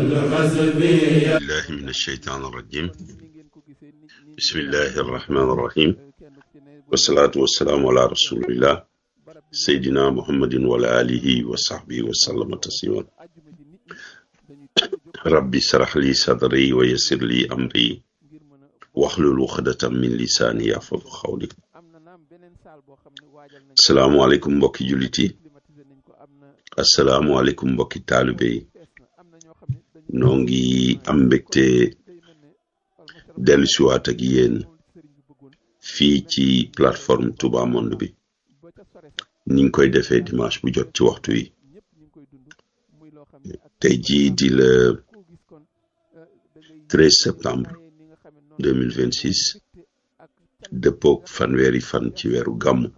بالله من الشيطان الرجيم بسم الله الرحمن الرحيم والصلاة والسلام على رسول الله سيدنا محمد وعلى آله وصحبه وسلم تسليما ربي اشرح لي صدري ويسر لي أمري واحلل عقدة من لساني يفقهوا قولي asalaamaaleykum mbokki jullit yi asalaamaaleykum mbokki taalibe yi noo ngi am mbégte dellusiwaat ak yéen fii ci plateforme Touba Monde bi ni ñu koy defee dimanche bu jot ci waxtu yi tey jii di le 13 septembre 2026 dëppook fanweeri fan ci weeru gàmmu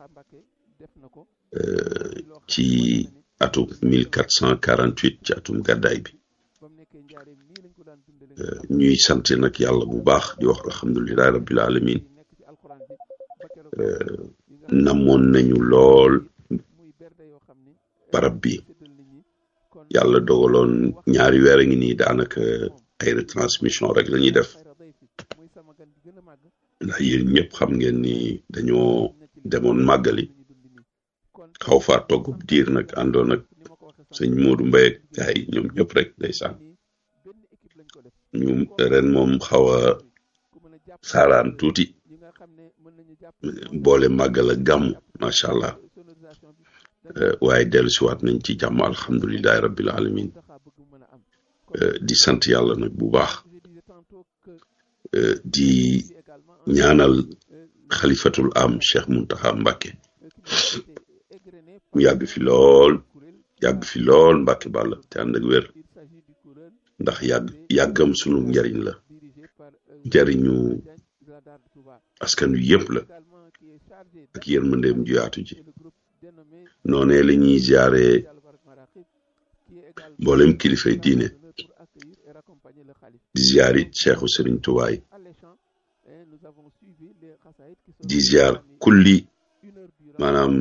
ci atum 1448 ci atum gàddaay bi ñuy sant nag yàlla bu baax di wax alhamdulilahi rabbil alamin namoon nañu lool barab bi yàlla dogaloon ñaari weer a ngi nii daanaka ay retransmission rek la ñuy def ndax yéen ñëpp xam ngeen ni dañoo demoon màggali xaw faa togg diir nag àndoon ak sëñ Modou Mbaye ak gaay yi ñoom ñëpp rek ndeysaan ñu ren moom xaw a saaraan tuuti boole màggal ak gàmm macha allah waaye dellu siwaat nañ ci jàmm alhamdulilahi rabbil alamin di sant yàlla nag bu baax di ñaanal xalifatul am Cheikh Muntaxa Mbàkke mu yàgg fi lool yàgg fi lool Mbàkke Bàlla te ànd ak wér ndax yàgg yàggam sunu njariñ la njariñu askan wi yëpp la ak yërmandeem ju yaatu ji noonee la ñuy ziare mboolem kilifay diine di ziar it Cheikhu Sëriñ Tuwaay di ziar kulli maanaam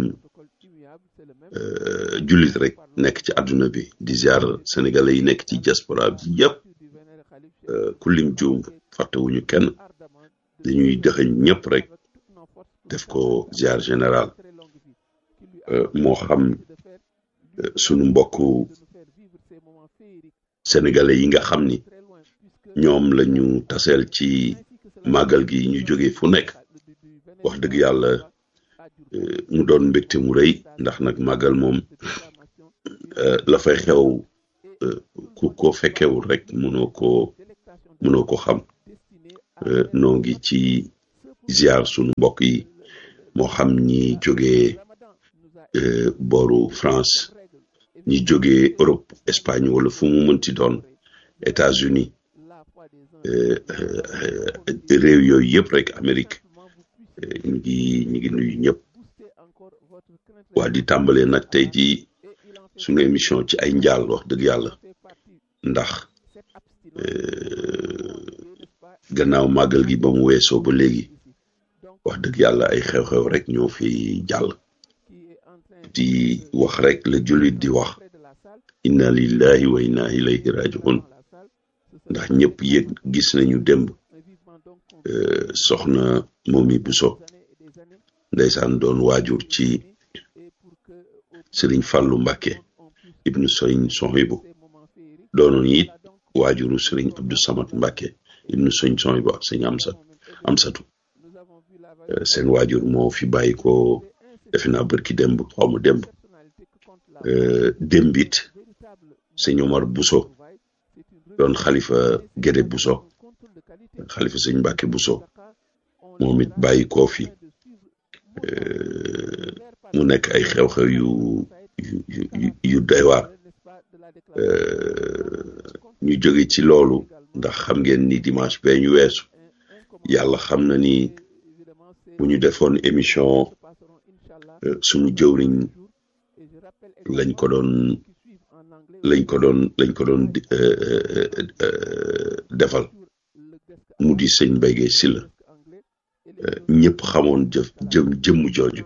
jullit rek nekk ci àdduna bi di ziar sénégalais yi nekk ci diaspora bi yëpp kullim juum fàttewuñu kenn dañuy dëxëñ ñëpp rek def ko ziar général moo xam sunu mbokku sénégalais yi nga xam ni ñoom lañu taseel ci màggal gi ñu jóge fu nekk wax dëgg yàlla mu doon mbégte mu rëy ndax nag màggal moom la fay xew ku ko fekkewul rek mënoo ko mënoo ko xam noo ngi ci ziar sunu mbokk yi moo xam ñi jóge booru France ñi jóge Europe Espagne wala fu mu mënti doon États-Unis réew yooyu yëpp rek Amérique ñu ngi ñu ngi nuyu ñëpp waa di tàmbalee nag tey jii sunu émission ci ay njaal wax dëgg yàlla ndax gannaaw màggal gi ba mu weesoo ba léegi wax dëgg yàlla ay xew-xew rek ñoo fi jàll di wax rek la jullit di wax inna lillahi wa inna ilayhi rajiun ndax ñëpp yëg gis nañu démb soxna Momi Buso ndeysaan doon waajur ci Sëriñ Fàllu Mbàkke ibnu Sëriñ Sohibu doonoon it waajuru Sëriñ Abdu Samad Mbàkke ibnu Sëriñ Sohibu ak Sëriñ Amsat Amsatu seen waajur moo fi bàyyi ko defe naa bërki démb xaw ma démb démb it Sëriñ Omar Buso doon xalifa Gédé Buso xalifa Sëriñ Mbàkke Buso moom it bàyyi koo fi mu nekk ay xew-xew yu yu yu doy waar ñu jóge ci loolu ndax xam ngeen ni dimanche bee ñu weesu yàlla xam na ni bu ñu defoon émission suñu jëwriñ lañ ko doon lañ ko doon lañ ko doon defal mu di sëñ Mbaye Guèye Sylla ñëpp xamoon jëf jëm jëmm jooju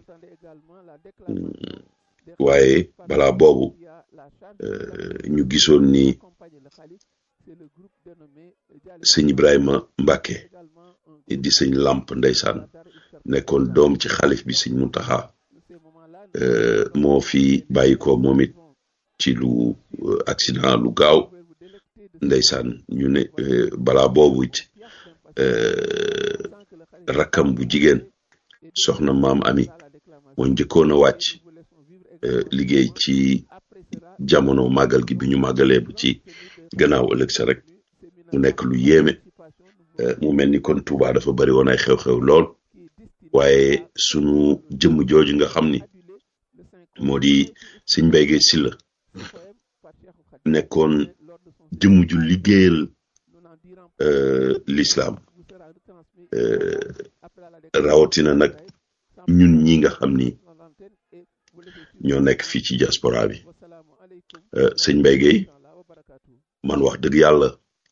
waaye balaa boobu ñu gisoon ni sëñ Ibrahima Mbàkke di sëñ làmp ndeysaan nekkoon doom ci xalif bi sëñ Muntaxa moo fi bàyyi ko moom it ci lu accident lu gaaw ndeysaan ñu ne balaa boobu it rakkam bu jigéen soxna maam ami moo njëkkoon a wàcc liggéey ci jamono màggal gi bi ñu màggalee bu ci gannaaw ëllëg sa rek mu nekk lu yéeme mu mel ni kon Touba dafa bari woon ay xew-xew lool waaye sunu jëmm jooju nga xam ni moo di sëñ Mbay Gay Silla nekkoon jëmm ju liggéeyal l'islam rawatina nag ñun ñi nga xam ni ñoo nekk fii ci diaspora bi sëñ Mbay Gay man wax dëgg yàlla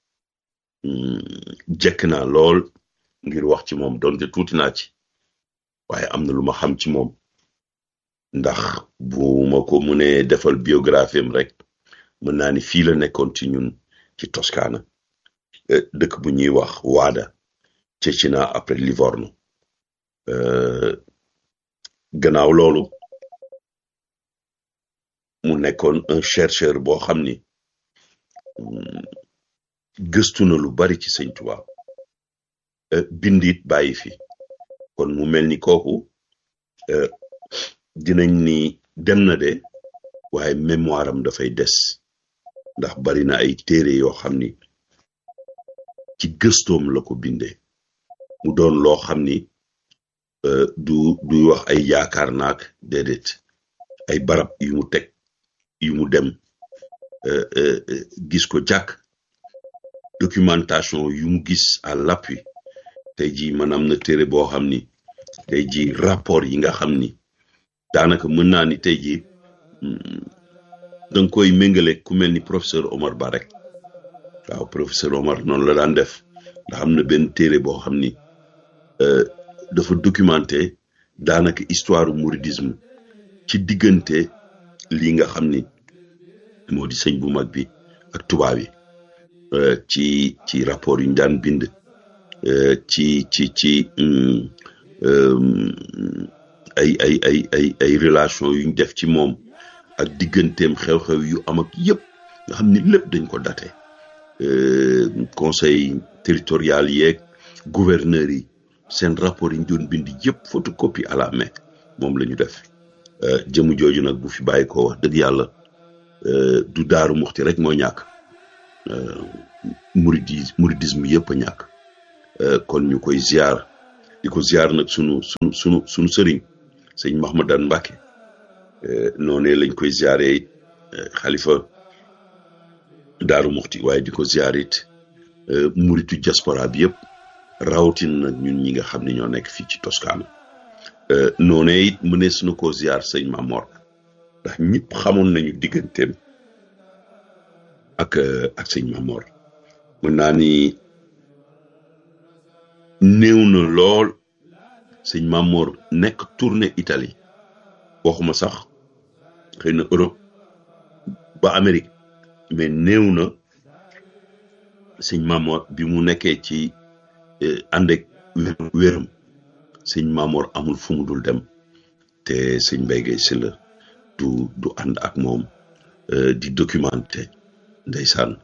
jekk naa lool ngir wax ci moom donte tuuti naa ci waaye am na lu ma xam ci moom ndax bu ma ko mënee defal biographie am rek mën naa ni fii la nekkoon ci ñun ci Toscana dëkk bu ñuy wax Waada Cecina après Livorno gannaaw loolu mu nekkoon un chercheur boo xam ni gëstu na lu bari ci sëñ Tuubaa bindit bàyyi fi kon mu mel ni kooku dinañ ni dem na de waaye mémoire am dafay des ndax bari na ay téere yoo xam ni ci gëstoom la ko bindee mu doon loo xam ni du du wax ay yaakaar naak déedéet ay barab yu mu teg yu mu dem gis ko jàkk documentation yu mu gis à l'appui tey jii man am na téere boo xam ni tey jii rapport yi nga xam ni daanaka mën naa ni tey jii danga koy méngale ku mel ni professeur Omar Ba rek waaw professeur Omar noonu la daan def ndax am na benn téere boo xam ni dafa documenté daanaka histoire mouridisme ci diggante lii nga xam ni moo di sëñ bu mag bi ak tubaab yi ci ci rapport yu ñu daan bind ci ci ci ay ay ay ay ay relation yu ñu def ci moom ak digganteem xew-xew yu am ak yëpp nga xam ni lépp dañ ko daté conseil territorial yeeg gouverneur yi seen rapport yi ñu doon bind yëpp photocopie à la main moom la ñu def jëmu jooju nag bu fi bàyyi ko wax dëgg yàlla du daaru muxti rek moo ñàkk muridis muridisme yëpp a ñàkk kon ñu koy ziar di ko ziar nag sunu sunu sunu sunu sëriñ sëñ Mahmadan Mbàkke noonee lañ koy ziare it xalifa daaru muxti waaye di ko ziar it muritu diaspora bi yëpp rawatina nag ñun ñi nga xam ne ñoo nekk fii ci Toscana noonee it mënees na koo ziar sëñ Mamor ndax ñëpp xamoon nañu digganteem ak ak sëñ Mamor mën naa ni néew na lool sëñ Mamor nekk tournée Italie waxuma sax xëy na Europe ba Amérique mais néew na sëñ Mamor bi mu nekkee ci ànd ak wéram sëñ Mamor amul fu mu dul dem te sëñ Mbay Gay Sylla du du ànd ak moom di documenté ndeysaan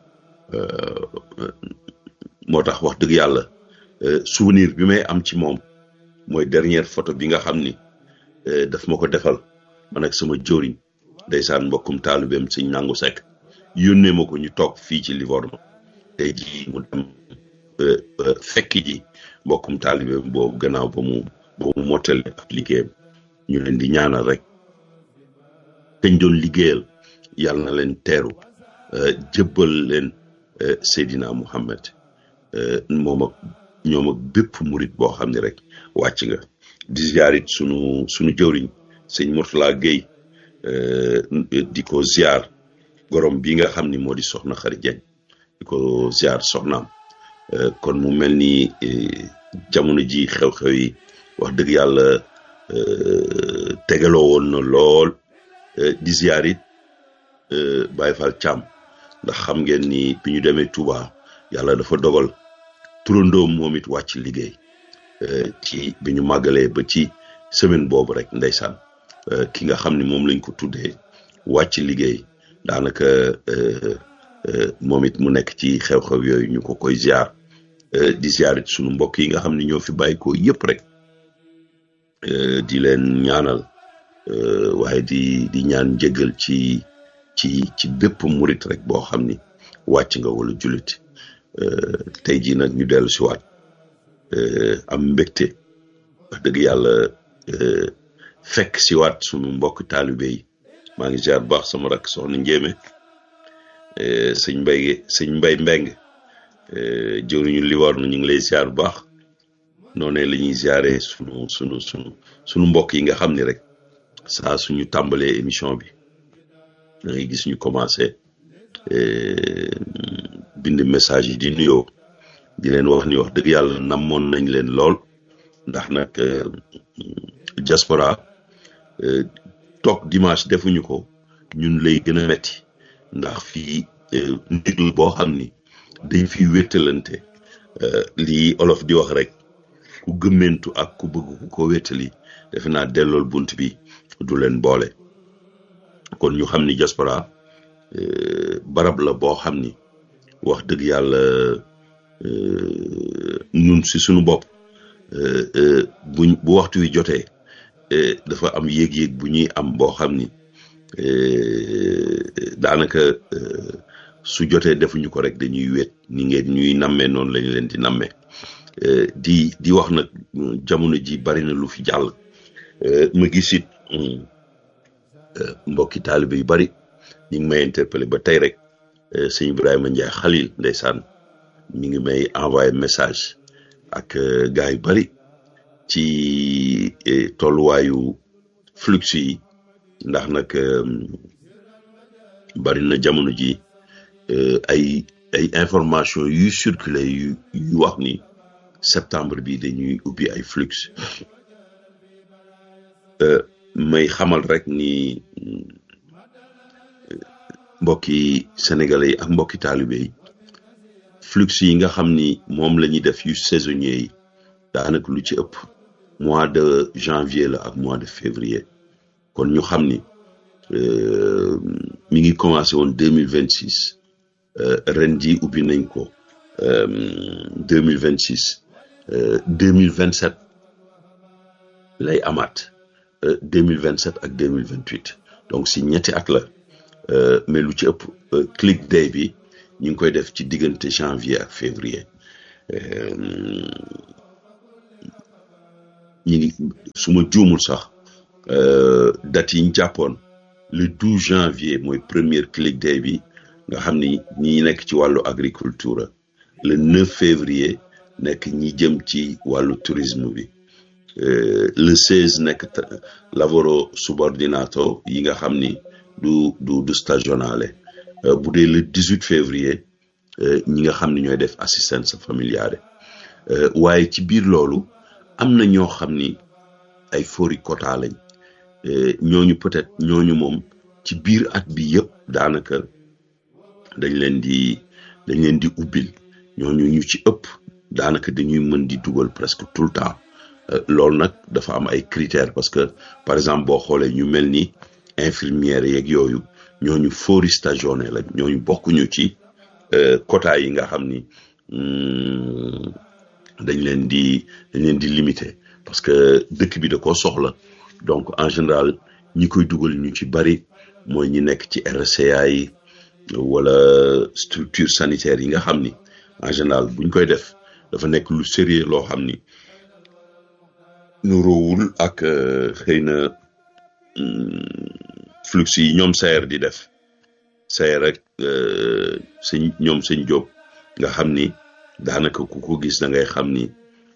moo tax wax dëgg yàlla souvenir bi may am ci moom mooy dernière photo bi nga xam ni daf ma ko defal man ak sama jóoriñ ndeysaan mbokkum taalibeem sëñ nangu sekk yónnee ma ko ñu toog fii ci Livorno tey jii mu dem fekk ji mbokkum taalibeem boobu gannaaw ba mu ba mu mottale ak liggéeyam ñu leen di ñaanal rek kañ doon liggéeyal yàlla na leen teeru jëbbal leen Seydina Muhammad moom ak ñoom ak bépp murit boo xam ne rek wàcc nga di ziar it sunu sunu jëwriñ sëñ Mourtala Gueye di ko ziar gorom bi nga xam ni moo di soxna Xari Dieng di ko ziar soxnaam kon mu mel ni jamono ji xew-xew yi wax dëgg yàlla tegaloo woon na lool di ziar it Baye Fall Thiam ndax xam ngeen ni bi ñu demee Touba yàlla dafa dogal turandoom moom it wàcc liggéey ci bi ñu màggalee ba ci semaine boobu rek ndeysaan ki nga xam ni moom lañ ko tuddee wàcc liggéey daanaka moom it mu nekk ci xew-xew yooyu ñu ko koy ziar di ziar it sunu mbokk yi nga xam ne ñoo fi bàyyi ko yëpp rek di leen ñaanal waaye di di ñaan njëgal ci ci ci bépp murit rek boo xam ni wàcc nga wala jullit tey jii nag ñu dellu si waat am mbégte wax dëgg yàlla fekk si waat sunu mbokk taalibe yi maa ngi ziar bu baax sama rakk soxna Njéeme sëñ mbay sëñ mbay mbeng jëwriñu liwar na ñu ngi lay ziar bu baax noonee la ñuy ziaree sunu sunu sunu sunu mbokk yi nga xam ni rek saa suñu tàmbalee émission bi da ngay gis ñu commencé bind message yi di nuyoo di leen wax ni wax dëgg yàlla namoon nañ leen lool ndax nag diaspora toog dimanche defuñu ko ñun lay gën a metti ndax fii ndigal boo xam ni dañ fi wéttalante lii olof di wax rek ku gëmmentu ak ku bëgg ku ko wéttali defe naa dellool bunt bi du leen boole kon ñu xam ni diaspora barab la boo xam ni wax dëgg yàlla ñun si suñu bopp buñ bu waxtu wi jotee dafa am yéeg-yéeg bu ñuy am boo xam ni daanaka su jotee defuñu ko rek dañuy wéet ni ngeen ñuy nammee noonu lañu leen di nammee di di wax nag jamono ji bari na lu fi jàll ma gis it mbokki taalibe yu bari ñu ngi may interpellé ba tey rek sëñ Ibrahima Ndiaye Khalil ndeysaan mi ngi may envoyé message ak gars yu bari ci tolluwaayu flux yi ndax nag bari na jamono ji ay ay information yuy circulé yu yu wax ni septembre bi dañuy ubbi ay flux may xamal rek ni mbokki sénégalais yi ak mbokki taalibe yi flux yi nga xam ni moom la ñuy def yu saisonnier yi daanaka lu ci ëpp mois de janvier la ak mois de février kon ñu xam ni mi ngi commencé woon deux mille vingt six ren ji ubbi nañ ko deux mille vingt six deux mille vingt sept lay amaat deux mille vingt sept ak deux mille vingt huit donc si ñetti at la mais lu ci ëpp click day bi ñu ngi koy def ci diggante janvier ak février ñi ngi su ma juumul sax date yi ñu jàppoon le 12 janvier mooy première click day bi nga xam ni ñi nekk ci wàllu agriculture le 9 février nekk ñi jëm ci wàllu tourisme bi le 16 nekk lavoro subordinato yi nga xam ni du du du stagionale bu dee le 18 février ñi nga xam ni ñooy def assistance familiale waaye ci biir loolu am na ñoo xam ni ay fori quota lañ ñooñu peut-être ñooñu moom ci biir at bi yëpp daanaka dañ leen di dañ leen di ubbil ñooñu ñu ci ëpp daanaka dañuy mën di dugal presque tout le temps loolu nag dafa am ay critères parce que par exemple boo xoolee ñu mel ni infirmières yeeg yooyu ñooñu fori stagione la ñooñu bokkuñu ci quota yi nga xam ni dañ leen di dañ leen di limité parce que dëkk bi da koo soxla donc en général ñi koy dugal ñu ci bari mooy ñi nekk ci RCA yi wala structure sanitaire yi nga xam ni en général buñ koy def dafa nekk lu sérieux loo xam ni nu roowul ak xëy na flux yi ñoom sayer di def sayer rek sëñ ñoom sëñ Jóob nga xam ni daanaka ku ko gis da ngay xam ni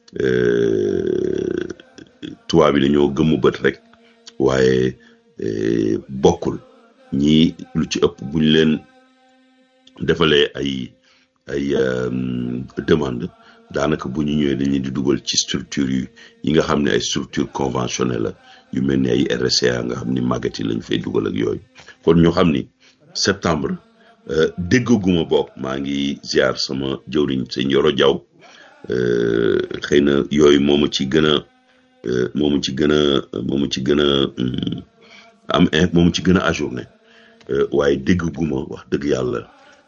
tubaab bi dañoo gëmmu bët rek waaye bokkul ñii lu ci ëpp buñ leen defalee ay ay demande daanaka bu ñu ñëwee dañuy di dugal ci structure yu yi nga xam ne ay structure conventionnelle la yu mel ni ay RCA nga xam ni màggat yi lañ fay dugal ak yooyu kon ñu xam ni septembre déggaguma bokk maa ngi ziar sama jëwriñ sëñ Yoro Jaw xëy na yooyu moomu ci gën a moomu ci gën a moomu ci gën a am moomu ci gën a ajourné waaye déggaguma wax dëgg yàlla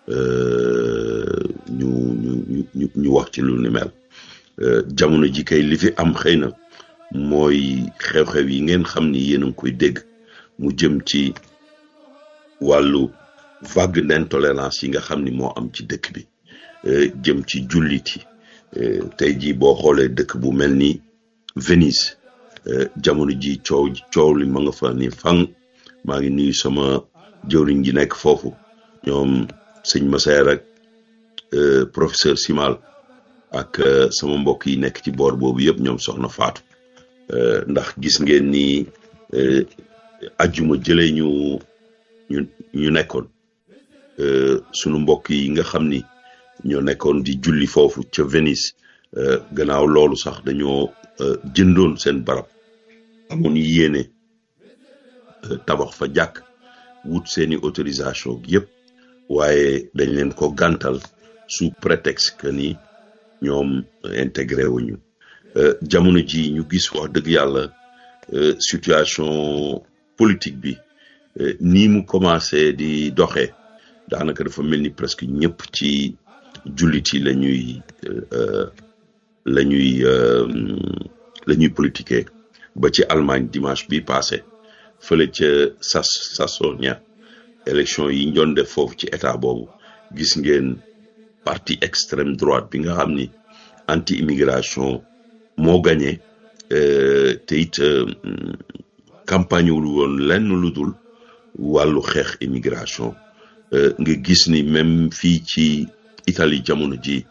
ñu ñu ñu ñu wax ci lu ni mel jamono ji kay li fi am xëy na mooy xew-xew yi ngeen xam ni yéen a ngi koy dégg mu jëm ci wàllu vague d'intolérance yi nga xam ni moo am ci dëkk bi jëm ci jullit yi tey jii boo xoolee dëkk bu mel ni Venise jamono ji coow coow li ma nga fa ni fang maa ngi nuyu sama jëwriñ ji nekk foofu ñoom sëñ Massaer ak professeur Simal ak sama mbokk yi nekk ci boor boobu yëpp ñoom soxna Faatu ndax gis ngeen ni ajjuma jëlee ñu ñu ñu nekkoon sunu mbokk yi nga xam ni ñoo nekkoon di julli foofu ca Venise gannaaw loolu sax dañoo jëndoon seen barab amoon yéene tabax fa jàkk wut seeni autorisation yëpp waaye dañ leen ko gàntal sous prétexte que ni ñoom intégré wuñu jamono ji ñu gis wax dëgg yàlla situation politique bi nii mu commencé di doxee daanaka dafa mel ni presque ñëpp ci jullit yi la ñuy la ñuy la ñuy politiquer ba ci Allemagne dimanche bi passé fële ca sas Sasonia élection yi ñu doon def foofu ci état boobu gis ngeen parti extrême droite bi nga xam ni anti immigration moo gagné te it campagne wul woon lenn lu dul wàllu xeex immigration nga gis ni même fii ci Italie jamono ji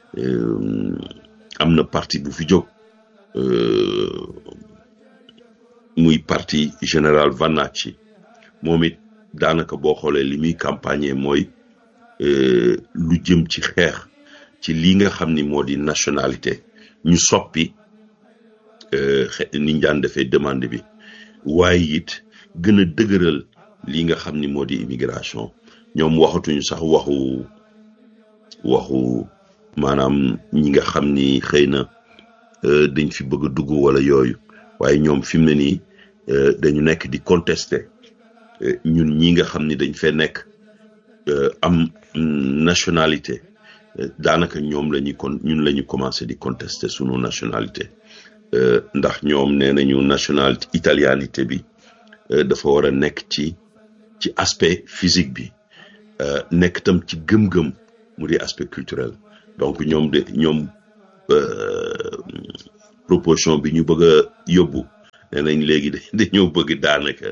am na parti bu fi jóg muy parti général Vannacci moom it daanaka boo xoolee li muy campagne mooy lu jëm ci xeex ci li nga xam ni moo di nationalité ñu soppi ni ñu daan defee demande bi waaye it gën a dëgëral li nga xam ni moo di immigration ñoom waxatuñu sax waxu waxu maanaam ñi nga xam ni xëy na dañ fi bëgg a dugg wala yooyu waaye ñoom fi mu ne nii dañu nekk di contester ñun ñi nga xam ni dañ fee nekk am nationalité daanaka ñoom la ñuy kon ñun la ñu commencé di contester sunu nationalité ndax ñoom nee nañu nationalité italianité bi dafa war a nekk ci ci aspect physique bi nekk tam ci gëm-gëm mu di aspect culturel donc ñoom de ñoom proposition bi ñu bëgg a yóbbu nee nañ léegi dañoo bëgg daanaka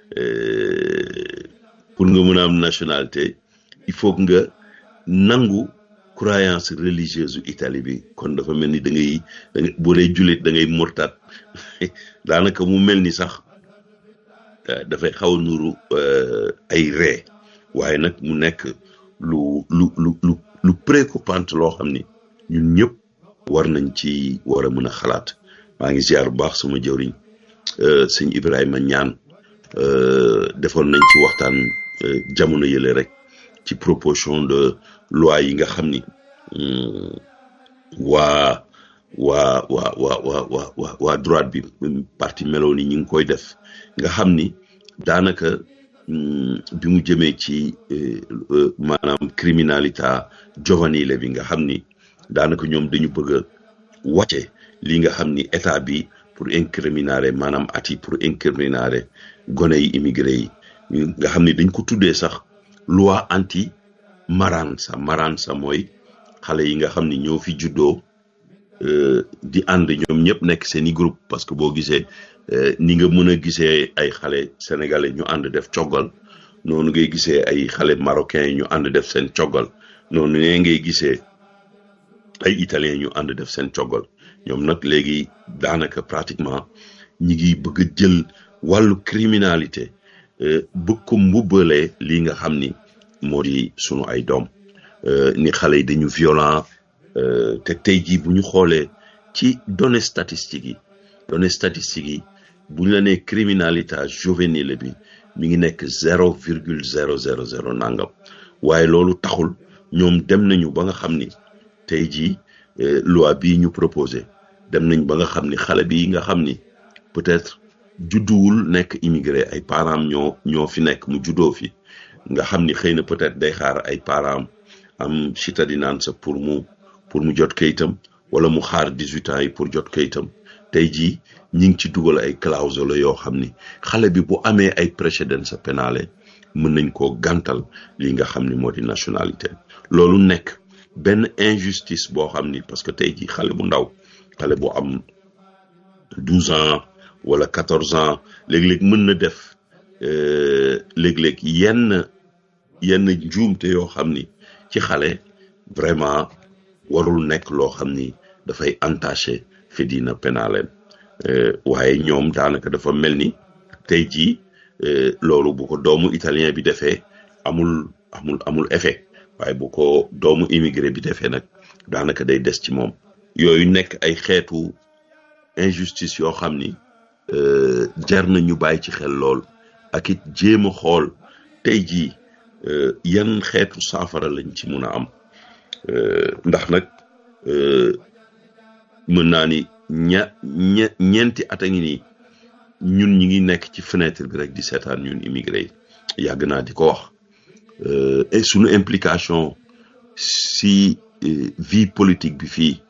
pour nga mën a am nationalité il faut nga nangu croyance religieuse u Italie bi kon dafa mel ni da ngay da ngay boo dee jullit da ngay murtat daanaka mu mel ni sax dafay xaw a nuru ay ree waaye nag mu nekk lu lu lu lu lu préoccupante loo xam ni ñun ñëpp war nañ ci war a mën a xalaat maa ngi ziar bu baax sama jëwriñ sëñ Ibrahima ñaan defoon nañ ci waxtaan jamono yële rek ci proposition de loi yi nga xam ni waa waa waa waa waa waa waa droite bi parti Meloni ñi ngi koy def nga xam ni daanaka bi mu jëmee ci maanaam criminalité giovanile bi nga xam ni daanaka ñoom dañu bëgg a wàcce li nga xam ni état bi pour incriminare maanaam ati pour incriminare gone yi immigré yi nga xam ni dañ ko tuddee sax loi anti maranza maranza mooy xale yi nga xam ni ñoo fi juddoo di ànd ñoom ñëpp nekk seen i groupe parce que boo gisee ni nga mën a gisee ay xale sénégalais ñu ànd def coggal noonu ngay gisee ay xale marocain yi ñu ànd def seen coggal noonu ne ngay gisee ay italien ñu ànd def seen coggal ñoom nag léegi daanaka pratiquement ñi ngi bëgg a jël wàllu criminalité bëgg ko mbubbalee lii nga xam ni moo di sunu ay doom ni xale yi dañu violent te tey jii bu ñu xoolee ci données statistiques yi données statistiques yi bu ñu la nee criminalité juvénile bi mi ngi nekk zéro virgule zéro zéro zéro nangam waaye loolu taxul ñoom dem nañu ba nga xam ni tey jii loi bii ñu proposé dem nañ ba nga xam ni xale bi nga xam ni peut-être judduwul nekk immigré ay parents ñoo ñoo fi nekk mu juddoo fi nga xam ni xëy na peut-être day xaar ay parents am citadinance pour mu pour mu jot kayitam wala mu xaar dix-huit ans yi pour jot kayitam tey jii ñi ngi ci dugal ay clause yoo xam ni xale bi bu amee ay précédence pénale mën nañ koo gàntal li nga xam ni moo di nationalité loolu nekk benn injustice boo xam ni parce que tey jii xale bu ndaw xale bu am douze ans wala quatorze ans léeg-léeg mën na def léeg-léeg yenn yenn njuumte yoo xam ni ci xale vraiment warul nekk loo xam ni dafay entaché fedina pénale waaye ñoom daanaka dafa mel ni tey jii loolu bu ko doomu italien bi defee amul amul amul effet waaye bu ko doomu immigré bi defee nag daanaka day des ci moom yooyu nekk ay xeetu injustice yoo xam ni jar na ñu bàyyi ci xel lool ak it jéem a xool tey jii yan xeetu saafara lañ ci mun a am ndax nag mën naa ni ña ñe ñeenti at a ngi nii ñun ñi ngi nekk ci fenêtre bi rek di seetaan ñun immigré yi yàgg naa di ko wax et suñu implication si vie politique bi fii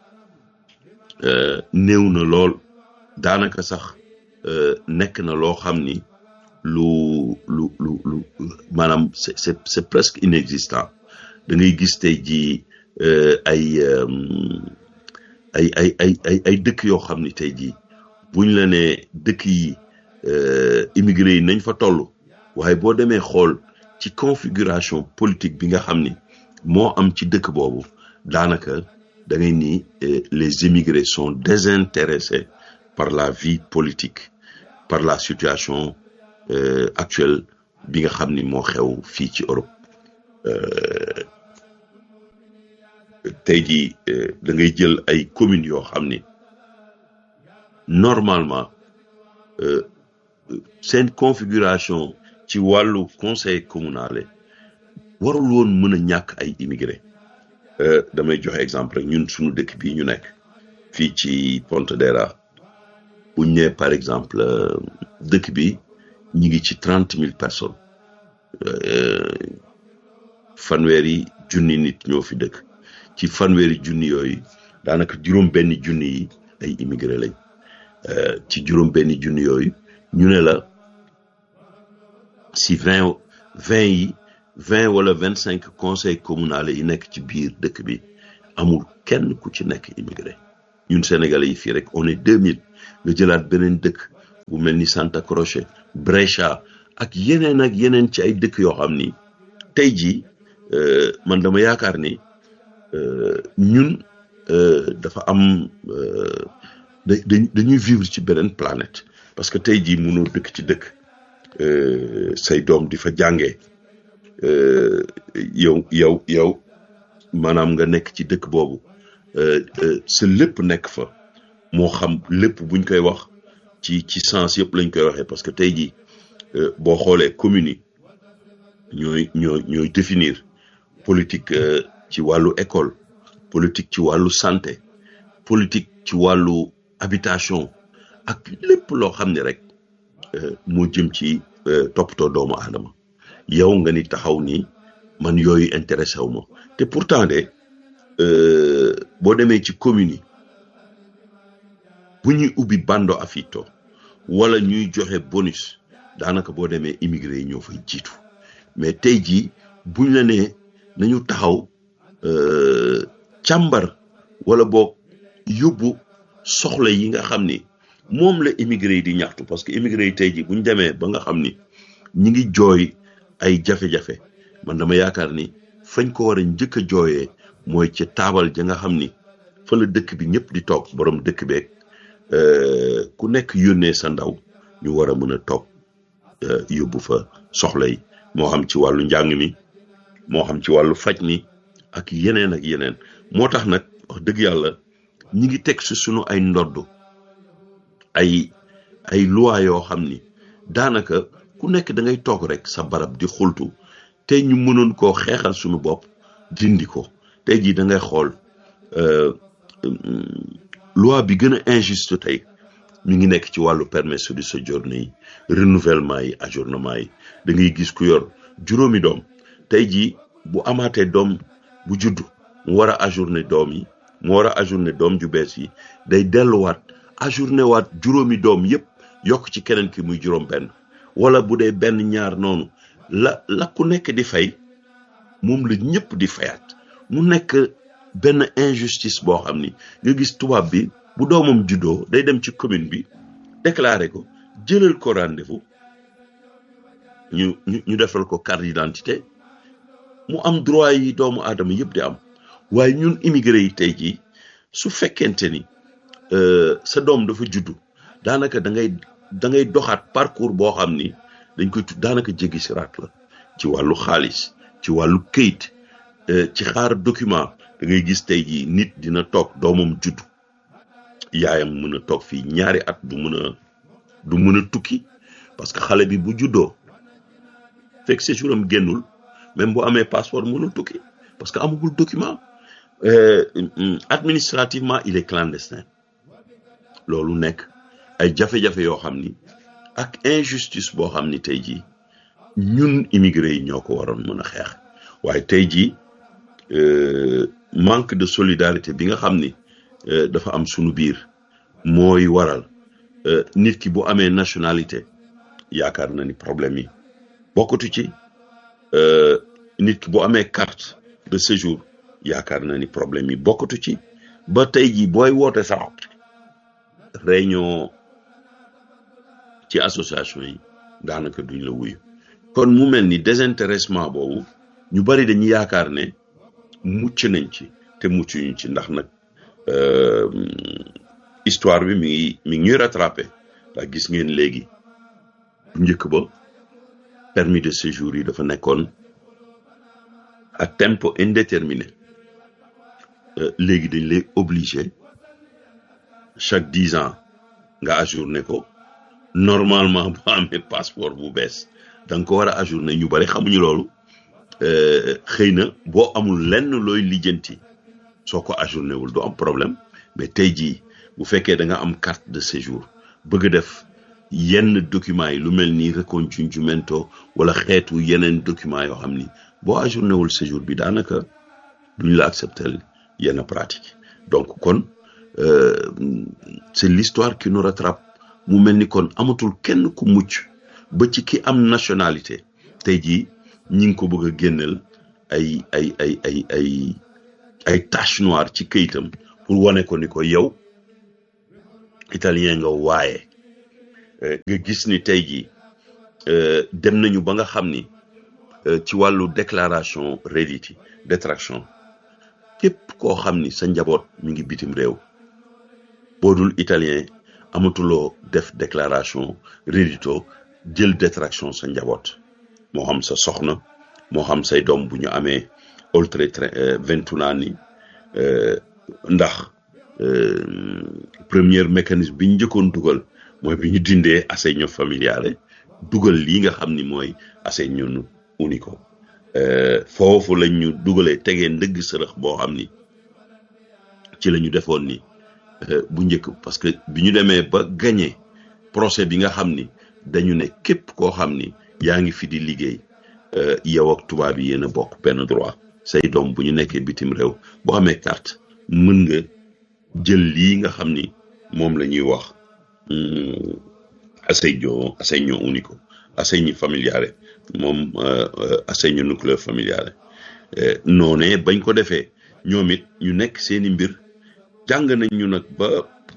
néew na lool daanaka sax nekk na loo xam ni lu lu lu lu maanaam c'est c'est c'est presque inexistant da ngay gis tey jii ay ay ay ay ay ay dëkk yoo xam ni tey jii buñ la ne dëkk yi immigré yi nañ fa toll waaye boo demee xool ci configuration politique bi nga xam ni moo am ci dëkk boobu daanaka da ngay ni les immigrés sont désintéressés par la vie politique par la situation actuelle bi nga xam ni moo xew fii ci Europe tey jii da ngay jël ay communes yoo xam ni normalement seen configuration ci wàllu conseil communal warul woon mën a ñàkk ay immigré damay joxe exemple rek ñun suñu dëkk bii ñu nekk fii ci Pontedera buñ ne par exemple dëkk bi ñi ngi ci trente mille personnes fanweeri junni nit ñoo fi dëkk ci fanweeri junni yooyu daanaka juróom benn junni yi ay immigré lañ ci juróom benn junni yooyu ñu ne la si vingt vingt yi vingt wala vingt cinq conseil communal yi nekk ci biir dëkk bi amul kenn ku ci nekk immigré ñun sénégalais yi fii rek on est deux mille nga jëlaat beneen dëkk bu mel ni Santa Croce Brescia ak yeneen ak yeneen ci ay dëkk yoo xam ni tey jii man dama yaakaar ni ñun dafa am dañuy vivre ci beneen planète parce que tey jii mënoo dëkk ci dëkk say doom di fa jàngee yow yow yow maanaam nga nekk ci dëkk boobu sa lépp nekk fa moo xam lépp buñ koy wax ci ci sens yëpp lañ koy waxee parce que tey jii boo xoolee communes yi ñooy ñooy ñooy définir politique ci wàllu école politique ci wàllu santé politique ci wàllu habitation ak lépp loo xam ne rek moo jëm ci toppatoo doomu aadama yow nga ni taxaw ni man yooyu intéressé wu ma te pourtant de boo demee ci communes yi bu ñuy ubbi bando affitto wala ñuy joxe bonus daanaka boo demee immigré yi ñoo fay jiitu mais tey jii buñ la nee nañu taxaw càmbar wala boog yóbbu soxla yi nga xam ni moom la immigré yi di ñaxtu parce que immigré yi tey jii buñ demee ba nga xam ni ñi ngi jooy ay jafe-jafe man dama yaakaar ni fañ ko war a njëkk a jooyee mooy ci taabal ja nga xam ni fa la dëkk bi ñëpp di toog borom dëkk beeg ku nekk yónnee sa ndaw ñu war a mën a toog yóbbu fa soxla yi moo xam ci wàllu njàng mi moo xam ci wàllu faj mi ak yeneen ak yeneen moo tax nag wax dëgg yàlla ñi ngi teg si sunu ay ndodd ay ay loi yoo xam ni daanaka ku nekk da ngay toog rek sa barab di xultu tey ñu mënoon koo xeexal suñu bopp dindi ko tey jii da ngay xool loi bi gën a injuste tey mi ngi nekk ci wàllu permis de séjour yi renouvellement yi ajournement yi da ngay gis ku yor juróomi doom tey jii bu amaatee doom bu juddu mu war a ajourné doom yi mu war a ajourné doom ju bees yi day delluwaat ajourné waat juróomi doom yépp yokk ci keneen ki muy juróom benn wala bu dee benn ñaar noonu la la ku nekk di fay moom la ñëpp di fayaat mu nekk benn injustice boo xam ni nga gis tubaab bi bu doomam juddoo day dem ci commune bi déclaré ko jëlal ko rendez-vous ñu ñu ñu defal ko carte d'identité mu am droit yi doomu aadama yëpp di am waaye ñun immigré yi tey jii su fekkente ni sa doom dafa juddu daanaka da ngay da ngay doxaat parcours boo xam ni dañ koy tudd daanaka jéggi siraat la ci wàllu xaalis ci wàllu këyit ci xaar document da ngay gis tey jii nit dina toog doomam juddu yaayam mën a toog fii ñaari at du mën a du mën a tukki parce que xale bi bu juddoo fekk séjour am génnul même bu amee passeport mënul tukki parce que amagul document administrativement il est clandestin loolu nekk ay jafe-jafe yoo xam ni ak injustice boo xam ni tey jii ñun immigré yi ñoo ko waroon mën a xeex waaye tey jii manque de solidarité bi nga xam ni dafa am sunu biir mooy waral nit ki bu amee nationalité yaakaar na ni problème yi bokkatu ci nit ki bu amee carte de séjour yaakaar na ni problème yi bokkatu ci ba tey jii booy woote sax réunion ci association yi daanaka duñ la wuyu kon mu mel ni désintéressement boobu ñu bari dañuy yaakaar ne mucc nañ ci te muccuñu ci ndax nag histoire bi mi ngi mi ngi ñuy rattrapé ndax gis ngeen léegi bu njëkk ba permis de séjour yi dafa nekkoon à tempo indéterminé léegi dañ lay obligé chaque dix ans nga ajourné ko normalement bu amee passeport bu bees da nga ko war a ajourné ñu bari xamuñu loolu xëy na boo amul lenn looy lijjanti soo ko ajourné wul du am problème mais tey jii bu fekkee da nga am carte de séjour bëgg a def yenn documents yi lu mel ni reconocimiento wala xeetu yeneen documents yoo xam ni boo ajourné wul séjour bi daanaka duñ la accepter yenn pratique donc kon c'est l'histoire qui nous rattrape mu mel ni kon amatul kenn ku mucc ba ci ki am nationalité tey jii ñi ngi ko bëgg a génneel ay ay ay ay ay ay tache noire ci këyitam pour wane ko ni ko yow italien nga waaye nga gis ni tey jii dem nañu ba nga xam ni ci wàllu déclaration redditi détraction képp koo xam ni sa njaboot mi ngi bitim réew boo dul italien amatuloo def déclaration reddito jël détraction sa njaboot moo xam sa soxna moo xam say doom bu ñu amee oltre vingt-un ans ni ndax premier mécanisme bi ñu njëkkoon dugal mooy bi ñu dindee assegno familiare dugal lii nga xam ni mooy assegno unico foofu lañ ñu dugalee tegee ndëgg sërëx boo xam ni ci la ñu defoon ni bu njëkk parce que bi ñu demee ba gagné procès bi nga xam ni dañu ne képp koo xam ni yaa ngi fi di liggéey yow ak tubaab yi yéen a bokk benn droit say doom bu ñu nekkee bitim réew boo amee carte mën nga jël lii nga xam ni moom la ñuy wax assegno assegno unico assegno familiare moom assegno nucléaire familiare noonee bañ ko defee ñoom it ñu nekk seeni mbir jàng nañ ñu nag ba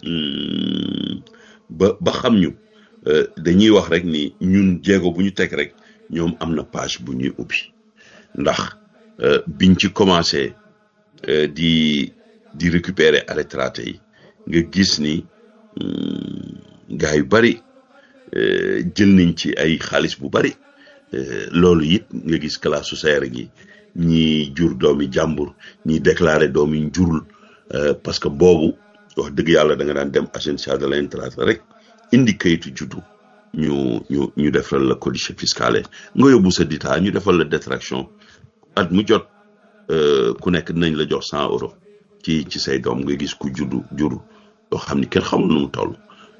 ba ba xam ñu dañuy wax rek ni ñun jéego bu ñu teg rek ñoom am na page bu ñuy ubbi ndax biñ ci commencé di di récupérer arretraté yi nga gis ni gars yu bari jël nañ ci ay xaalis bu bari loolu it nga gis classe sociale gi ñi jur doomi jàmbur ñi déclaré doomi njurul parce que boobu wax dëgg yàlla da nga daan dem agence de l'entrée rek indi kayitu juddu ñu ñu ñu defal la codice fiscale nga yóbbu sa dita ñu defal la détraction at mu jot ku nekk dinañ la jox cent euros ci ci say doom nga gis ku juddu juru yoo xam ni kenn xamul nu mu toll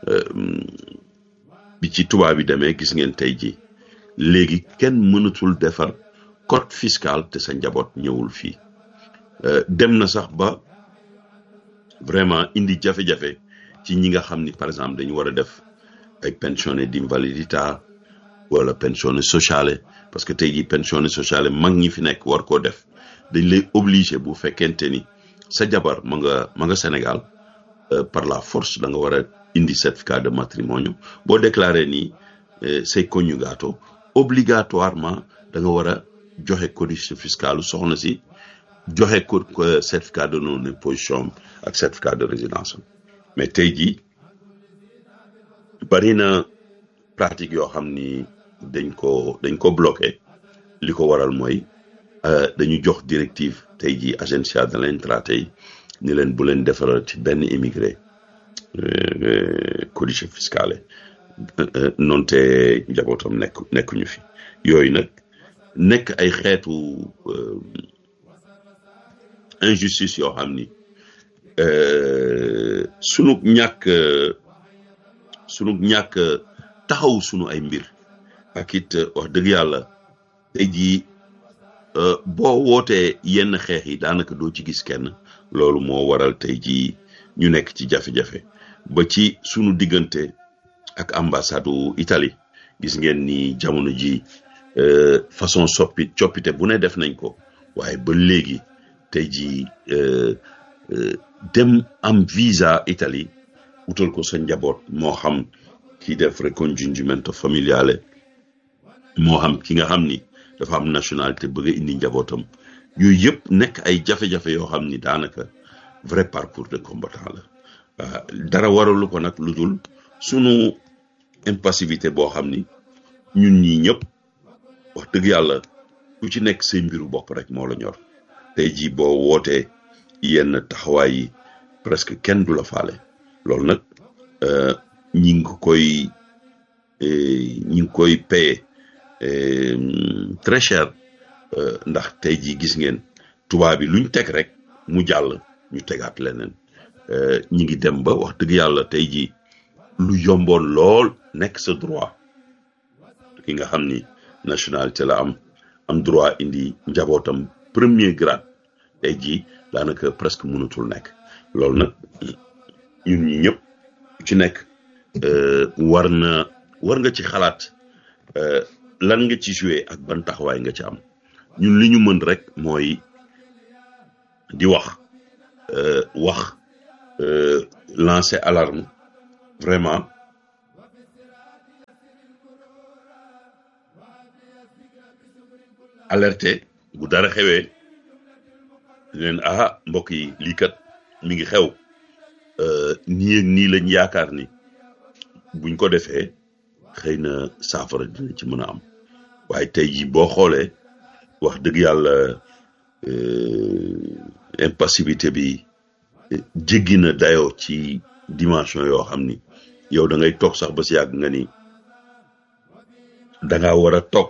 bi ci tubaab bi demee gis ngeen tey ji léegi kenn mënatul defar code fiscal te sa njaboot ñëwul fii dem na sax ba vraiment indi jafe-jafe ci ñi nga xam ni par exemple dañu war a def ay pensione d'invalidità wala pensione sociale parce que tey jii pensione sociale mag ñi fi nekk war koo def dañ lay obligé bu fekkente ni sa jabar ma nga ma nga Sénégal par la force da nga war a indi certificat de matrimonio boo déclaré ni say coniugato obligatoirement da nga war a joxe codice fiscal soxna si joxe ko certificat de non imposition ak certificat de résidence mais tey jii bari na pratique yoo xam ni dañ ko dañ ko bloqué li ko waral mooy dañu jox directive tey jii agenzia de l'entrata yi ni leen bu leen defaral ci benn immigré codice fiscale noonu te njabootam nekk nekkuñu fi yooyu nag nekk ay xeetu injustice yoo xam ni sunu ñàkk sunu ñàkk taxaw sunu ay mbir ak it wax dëgg yàlla tey jii boo wootee yenn xeex yi daanaka doo ci gis kenn loolu moo waral tey jii ñu nekk ci jafe-jafe ba ci sunu diggante ak ambassade u Italie gis ngeen ni jamono ji façon soppi coppite bu ne def nañ ko waaye ba léegi tey jii dem am visa Italie utal ko sa njaboot moo xam ki def ricongiungimento familiale moo xam ki nga xam ni dafa am nationalité bëgg a indi njabootam yooyu yëpp nekk ay jafe-jafe yoo xam ni daanaka vrai parcours de combattant la dara waralu ko nag lu dul sunu impassivité boo xam ni ñun ñii ñëpp wax dëgg yàlla ku ci nekk say mbiru bopp rek moo la ñor tey jii boo wootee yenn taxawaay yi presque kenn du la faale loolu nag ñi ngi koy ñi ngi koy paye très cher ndax tey jii gis ngeen tubaab bi luñ teg rek mu jàll ñu tegaat leneen ñi ngi dem ba wax dëgg yàlla tey jii lu yomboon lool nekk sa droit ki nga xam ni nationalité la am am droit indi njabootam premier grade tey jii daanaka presque mënatul nekk loolu nag ñun ñi ñëpp ci nekk war na war nga ci xalaat lan nga ci joué ak ban taxawaay nga ci am ñun li ñu mën rek mooy di wax wax lancer alarme vraiment alerter bu dara xewee leen ah mbokk yi lii kat mi ngi xew nii ak nii lañ yaakaar ni buñ ko defee xëy na saafara dina ci mën a am waaye tey jii boo xoolee wax dëgg yàlla impassivité bi jéggi na dayoo ci dimension yoo xam ni yow da ngay toog sax ba si yàgg nga ni da ngaa war a toog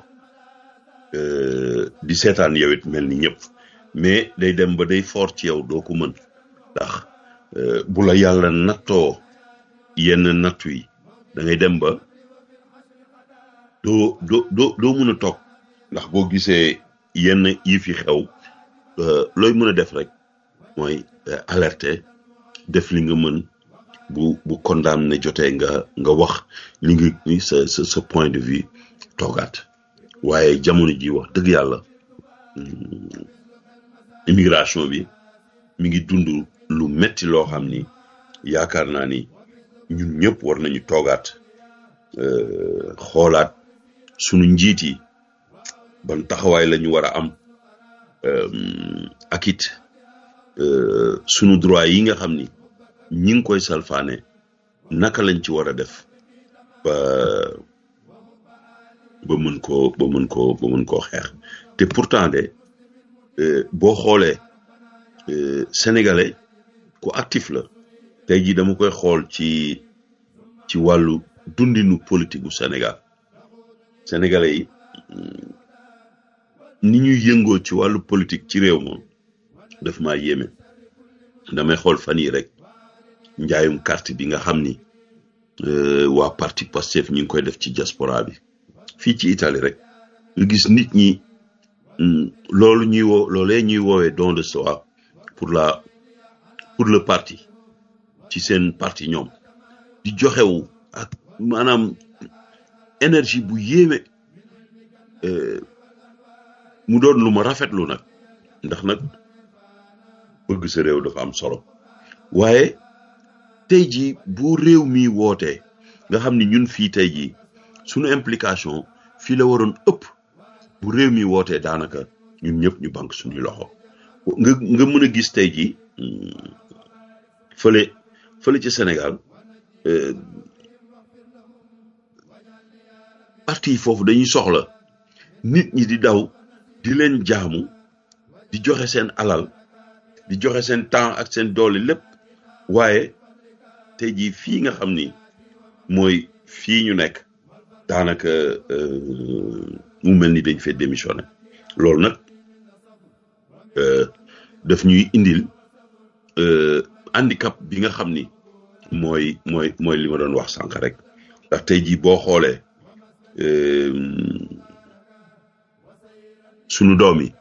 di seetaan yow it mel ni ñëpp mais day dem ba day fort ci yow doo ko mën ndax bu la yàlla nattoo yenn nattu yi da ngay dem ba doo doo doo doo mën a toog ndax boo gisee yenn yi fi xew looy mën a def rek mooy alerter def li nga mën bu bu condamné jotee nga nga wax li nga sa sa sa point de vue toogaat waaye jamono ji wax dëgg yàlla immigration bi mi ngi dund lu metti loo xam ni yaakaar naa ni ñun ñëpp war nañu toogaat xoolaat sunu njiit yi ban taxawaay la ñu war a am ak it sunu droit yi nga xam ni ñi ngi koy salfaane naka lañ ci war a def ba ba mën koo ba mën koo ba mën koo xeex te pourtant de boo xoolee sénégalais ku actif la tey jii dama koy xool ci ci wàllu dundinu politique gu Sénégal sénégalais yi ni ñuy yëngoo ci wàllu politique ci réew moom daf maa yéeme damay xool fan yi rek njaayum carte bi nga xam ni waa parti Pastef ñu ngi koy def ci diaspora bi fii ci Italie rek nga gis nit ñi loolu ñuy woo loolee ñuy woowee don de soi pour la pour le parti ci seen parti ñoom di joxewu ak maanaam énergie bu yéeme mu doon lu ma rafetlu nag ndax nag bëgg sa réew dafa am solo waaye tey jii bu réew mi wootee nga xam ni ñun fii tey jii sunu implication fii la waroon ëpp bu réew mi wootee daanaka ñun ñëpp ñu banque suñuy loxo nga nga mën a gis tey jii fële fële ci Sénégal parti yi foofu dañuy soxla nit ñi di daw di leen jaamu di joxe seen alal di joxe seen temps ak seen doole lépp waaye tey jii fii nga xam ni mooy fii ñu nekk daanaka mu mel ni dañ fee démissionné loolu nag daf ñuy indil handicap bi nga xam ni mooy mooy mooy li ma doon wax sànq rek ndax tey jii boo xoolee sunu doom yi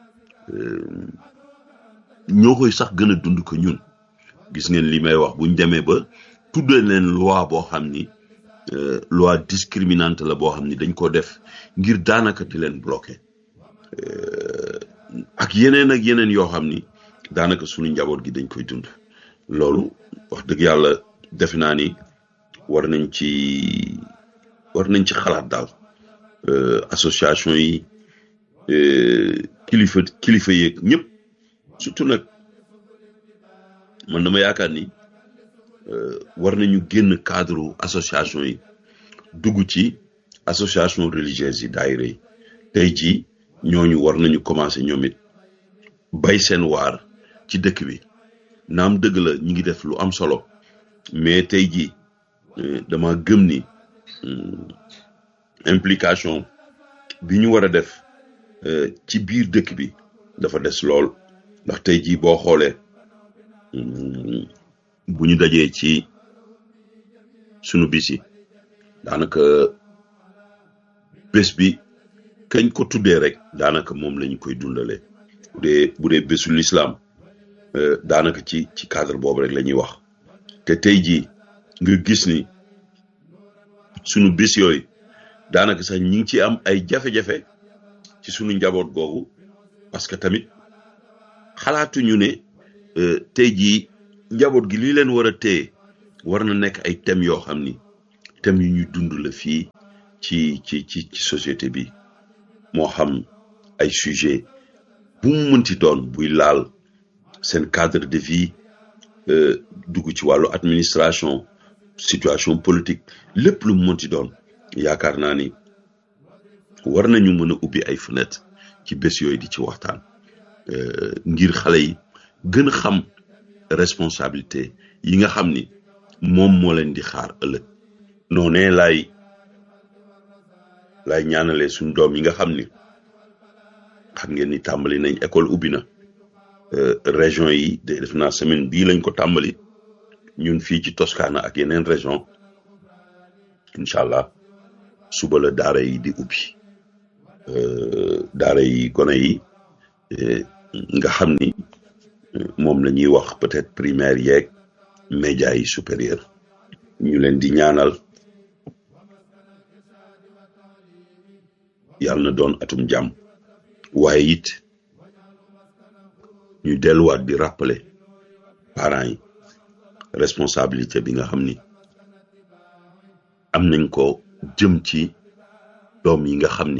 ñoo koy sax gën a dund ko ñun gis ngeen li may wax buñ demee ba tuddee leen loi boo xam ni loi discriminante la boo xam ni dañ ko def ngir daanaka di leen bloqué ak yeneen ak yeneen yoo xam ni daanaka sunu njaboot gi dañ koy dund loolu wax dëgg yàlla defe naa ni war nañ ci war nañ ci xalaat daal association yi kilifa kilifa yeeg ñëpp surtout nag man dama yaakaar ni war nañu génn cadre association yi dugg ci association religieuse yi daayira yi tey jii ñooñu war nañu commencé ñoom it bay seen waar ci dëkk bi naam dëgg la ñu ngi def lu am solo mais tey jii dama gëm ni implication bi ñu war a def ci biir dëkk bi dafa des lool ndax tey jii boo xoolee bu ñu dajee ci sunu bis yi daanaka bés bi kañ ko tuddee rek daanaka moom lañu koy dundalee bu dee bu dee bésu lislaam daanaka ci ci cadre boobu rek la ñuy wax te tey jii nga gis ni sunu bis yooyu daanaka sax ñi ngi ci am ay jafe-jafe ci sunu njaboot googu parce que tamit xalaatuñu ne tey jii njaboot gi li leen war a téye war na nekk ay thèmes yoo xam ni thèmes yu ñuy dund la fii ci ci ci ci société bi moo xam ay sujet bu mu mënti doon buy laal seen cadre de vie dugg ci wàllu administration situation politique lépp lu mu mënti doon yaakaar naa ni war nañu mën a ubbi ay fenêtre ci bés yooyu di ci waxtaan ngir xale yi gën a xam responsabilité yi nga xam ni moom moo leen di xaar ëllëg noonee laay laay ñaanalee suñ doom yi nga xam ni xam ngeen ni tàmbali nañ école ubbi na région yi de def naa semaine bii lañ ko tàmbali ñun fii ci Toscana ak yeneen région incha allah suba la daara yi di ubbi daara yi gone yi nga xam ni moom la ñuy wax peut-être primaire yeeg média yi supérieur ñu leen di ñaanal yàlla na doon atum jàmm waaye it ñu delluwaat di rappeler parents yi responsabilité bi nga xam ni am nañ ko jëm ci doom yi nga xam ni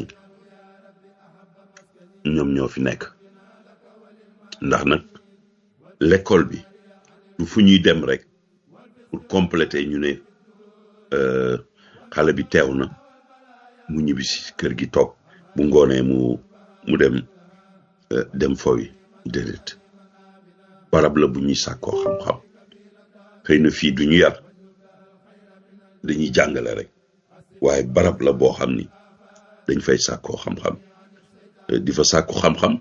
ñoom ñoo fi nekk ndax nag l'école bi du fu ñuy dem rek pour compléter ñu ne xale bi teew na mu ñibbi si kër gi toog bu ngoonee mu mu dem dem fowi déedéet barab la bu ñuy sàkkoo xam-xam xëy na fii du ñu yar dañuy jàngale rek waaye barab la boo xam ni dañ fay sàkkoo xam-xam di fa sàkku xam-xam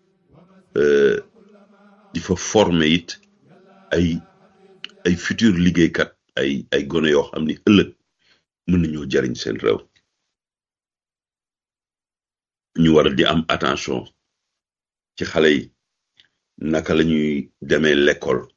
di fa former it ay ay futur liggéeykat ay ay gone yoo xam ni ëllëg mën nañoo jariñ seen réew ñu war a di am attention ci xale yi naka la ñuy demee l'école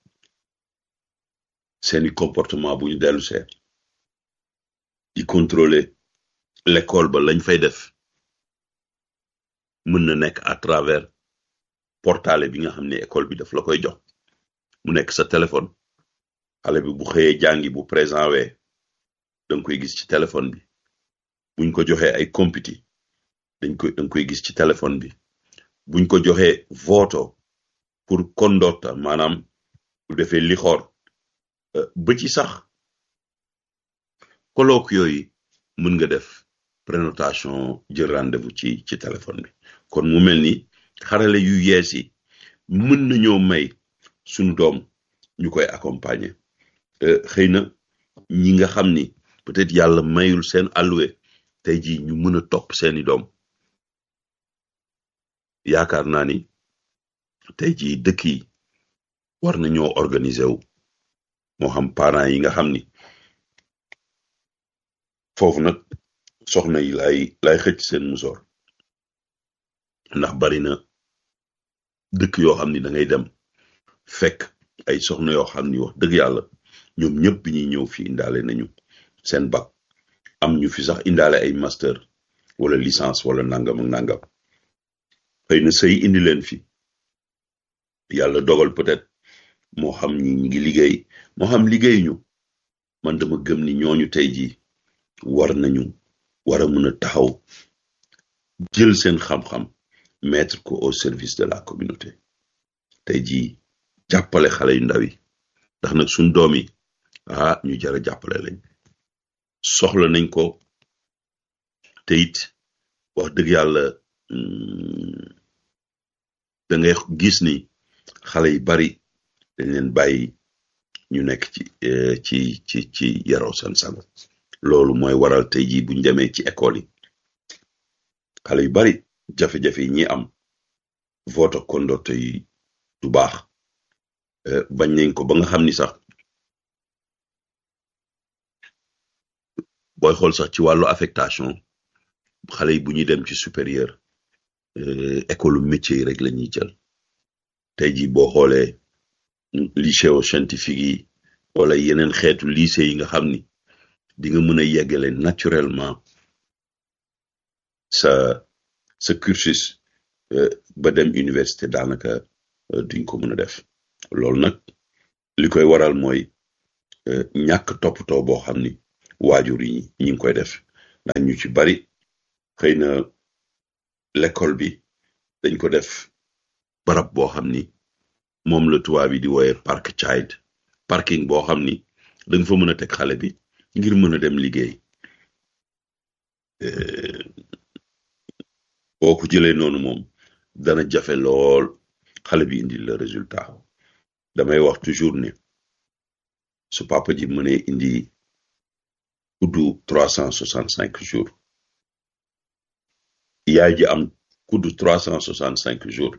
seeni comportement bu ñu dellu see di contrôler l'école ba lañ fay def mën na nekk à travers portale bi nga xam ne école bi daf la koy jox mu nekk sa téléphone xale bi bu xëyee jàngi bu présent wee danga koy gis ci téléphone bi buñ ko joxee ay compiti dañ koy danga koy gis ci téléphone bi buñ ko joxee voto pour condotta maanaam bu defee li xoor ba ci sax colloque yooyu mën nga def prénotation jël rendez-vous ci ci téléphone bi kon mu mel ni xarale yu yees yi mën nañoo may suñu doom ñu koy accompagner xëy na ñi nga xam ni peut-être yàlla mayul seen alluwe tey jii ñu mën a topp seeni doom yaakaar naa ni tey jii dëkk yi war nañoo organiser wu moo xam parents yi nga xam ni foofu nag soxna yi lay lay xëcc seen musoor ndax bari na dëkk yoo xam ni da ngay dem fekk ay soxna yoo xam ni wax dëgg yàlla ñoom ñëpp bi ñuy ñëw fi indaale nañu seen bac am ñu fi sax indaale ay master wala licence wala nangam ak nangam xëy na sëy indi leen fi yàlla dogal peut-être moo xam ñi ñi ngi liggéey moo xam liggéey ñu man dama gëm ni ñooñu tey jii war nañu war a mën a taxaw jël seen xam-xam mettre ko au service de la communauté tey jii jàppale xale yu ndaw yi ndax nag suñ doom yi ah ñu jara jàppale lañ soxla nañ ko te it wax dëgg yàlla da ngay gis ni xale yu bari dañ leen bàyyi ñu nekk ci ci ci ci yaroo seen sago loolu mooy waral tey jii buñ demee ci école yi xale yu bari jafe-jafe yi ñi am vote conduite yi du baax bañ nañ ko ba nga xam ni sax booy xool sax ci wàllu affectation xale yi bu ñuy dem ci supérieur école métier yi rek la ñuy jël tey jii boo xoolee lycée scientifique yi wala yeneen xeetu lycée yi nga xam ni di nga mën a yeggale naturellement sa sa cursus ba dem université daanaka duñ ko mën a def loolu nag li koy waral mooy ñàkk toppatoo boo xam ni waajur yi ñi ngi koy def ndax ñu ci bari xëy na l'école bi dañ ko def barab boo xam ni moom la tubaab yi di wooye park child parking boo xam ni danga fa mën a teg xale bi ngir mën a dem liggéey boo ko jëlee noonu moom dana jafe lool xale bi indi le résultat damay wax toujours ne su papa ji mënee indi kuddu trois cent soixante cinq jours yaay ji am kuddu trois cent soixante cinq jours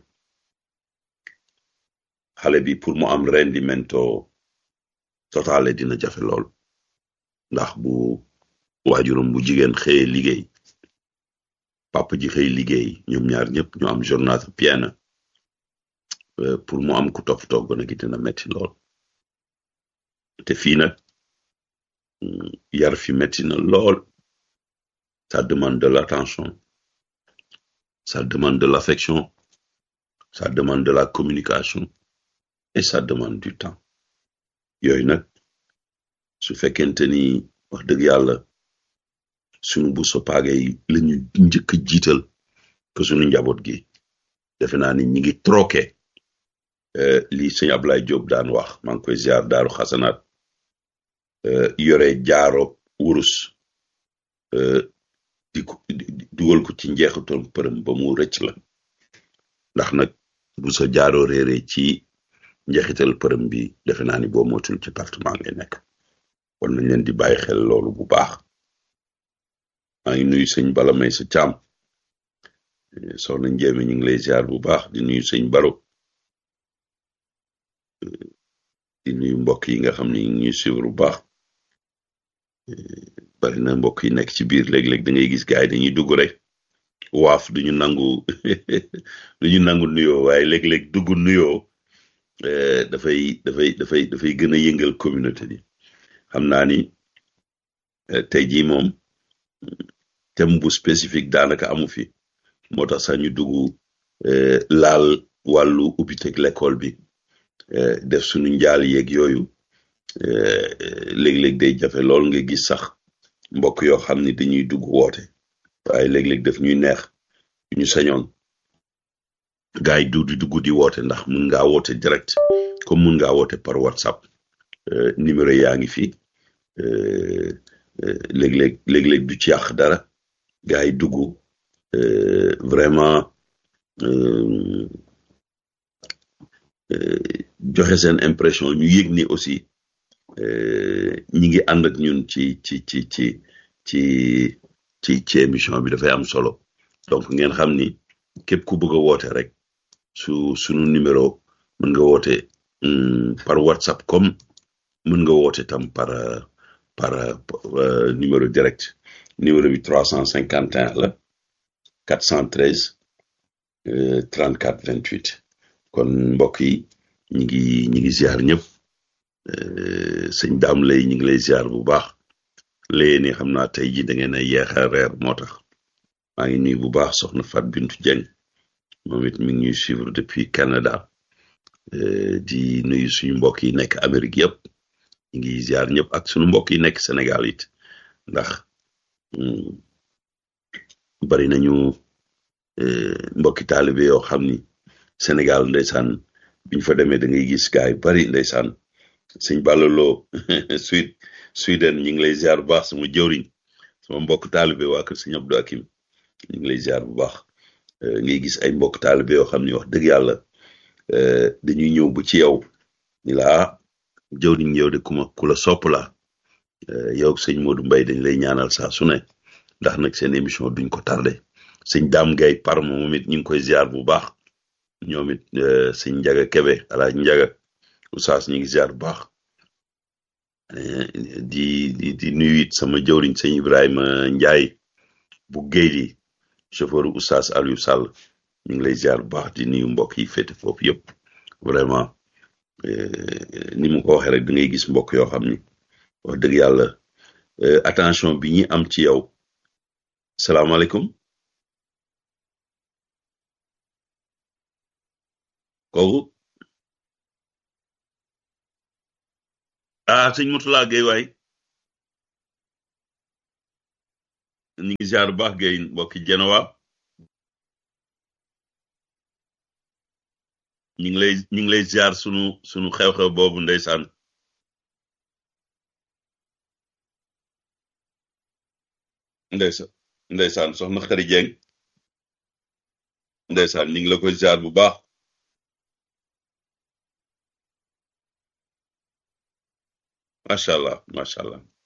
xale bi pour mu am rendimento totale dina jafe lool ndax bu waajuram bu jigéen xëyee liggéey papa ji xëy liggéey ñoom ñaar ñëpp ñu am journée pleine pour mu am ku toppatoo gone gi dina metti lool te fii nag yar fi metti na lool ça demande de l'attention ça demande de l'affection ça demande de la communication et ça demande du temps yooyu nag su fekkente ni wax dëgg yàlla sunu bu sopaage yi lañu njëkk jiital que sunu njaboot gi defe naa ni ñi ngi troqué li sëñ Ablaye Diop daan wax maa ngi koy ziar daaru xasanaat yore jaaro wurus di ko dugal ko ci njeexital përëm ba mu rëcc la ndax nag bu sa jaaroo réere ci njeexital përëm bi defe naa ni boo motul ci partement ngay nekk kon nañ leen di bàyyi xel loolu bu baax maa ngi nuyu sëñ Bala may sa càmm soxna Njéeme ñu ngi lay ziar bu baax di nuyu sëñ Baro di nuyu mbokk yi nga xam ne ñu ngi ñuy suivre bu baax bari na mbokk yi nekk ci biir léeg-léeg da ngay gis gars yi dañuy dugg rek waaf duñu nangu duñu nangu nuyoo waaye léeg-léeg dugg nuyoo dafay dafay dafay dafay gën a yëngal communauté bi xam naa ni tey jii moom thème bu spécifique daanaka amu fi moo tax sax ñu dugg laal wàllu ubbiteg l'école bi def suñu njaal yeeg yooyu léeg-léeg day jafe lool nga gis sax mbokk yoo xam ni dañuy dugg woote waaye léeg-léeg daf ñuy neex ñu sañoon gars yi du di dugg di woote ndax mun ngaa woote direct comme mun ngaa woote par whatsapp numéro yaa ngi fi léeg-léeg léeg-léeg du ci yàq dara gars yi dugg vraiment joxe seen impression ñu yëg ni aussi ñi ngi ànd ak ñun ci ci ci ci ci ci ci émission bi dafay am solo donc ngeen xam ni képp ku bëgg a woote rek su sunu numéro mën nga woote par whatsapp comme mën nga woote tam par par numéro direct numéro bi trois cent cinquante et un la quatre cent treize trente quatre vingt huit kon mbokk yi ñi ngi ñi ngi ziar ñëpp sëñ daam lay ñi ngi lay ziar bu baax léegi ni xam naa tey ji da ngeen a yeex a reer moo tax maa ngi nuyu bu baax soxna Fat Bintu Dieng moom it mi ngi ñuy suivre depuis Canada di nuyu suñu mbokk yi nekk Amérique yëpp ñu ngi ziar ñëpp ak suñu mbokk yi nekk Sénégal it ndax bari nañu mbokki taalibe yoo xam ni Sénégal ndeysaan biñ fa demee da ngay gis gaay yu bari ndeysaan sëñ Ballaloo Suède Sweden ñu ngi lay ziar bu baax sama jëwriñ sama mbokk taalibe waa kër sëñ Abdou Akim ñu ngi lay ziar bu baax ngay gis ay mbokk taalibe yoo xam ni wax dëgg yàlla dañuy ñëw bu ci yow ni la ah jëwriñ yow de ku ma ku la sopp la yow sëñ Modou Mbaye dañ lay ñaanal saa su ne ndax nag seen émission duñ ko tardé sëñ Dame Gaye Parma moom it ñu ngi koy ziar bu baax ñoom it sëñ Njaga Kebe alaaj Njaga Oustaz ñu ngi ziar bu baax di di di nuyu it sama jëwriñ sëñ Ibrahima Njaay bu géy di chauffeur Oustaz Aliou Sall ñu ngi lay ziar bu baax di nuyu mbokk yi féete foofu yëpp vraiment ni mu ko waxee rek da ngay gis mbokk yoo xam ni wax dëgg yàlla attention bi ñi am ci yow salaamaaleykum kooku ah sëñ Murtala Gueye waay ñu ngi ziar bu baax Gueye mbokki Genowa ñu ngi lay ñu ngi lay ziar sunu sunu xew-xew boobu ndeysaan ndeysaan ndeysaan soxna Xari Jeng ndeysaan ñu ngi la koy ziar bu baax macha allah macha allah